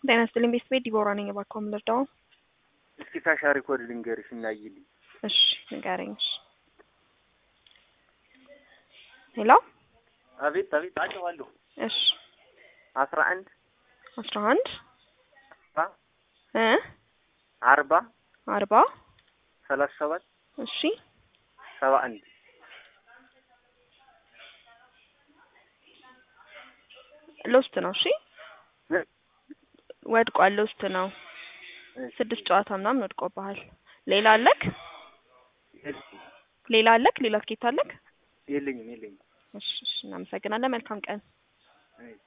ጤና ይስጥልኝ ቤተሰቤ ዲቦራ ነኝ። እባክዎ ምን ልርዳዎ? እስኪ ካሻሪ ኮድ ልንገርሽ እናይልኝ። እሺ ንገረኝ። እሺ ሄሎ አቤት አቤት አውቀዋለሁ። እሺ አስራ አንድ አስራ አንድ አርባ እ አርባ አርባ ሰላሳ ሰባት እሺ ሰባ አንድ ሎስት ነው። እሺ ወድቋል። ሎስት ነው። ስድስት ጨዋታ ምናምን ወድቆብሃል። ሌላ አለክ? ሌላ አለክ? ሌላ ትኬት አለክ? የለኝም የለኝም። እሺ እሺ፣ እናመሰግናለን። መልካም ቀን። አይ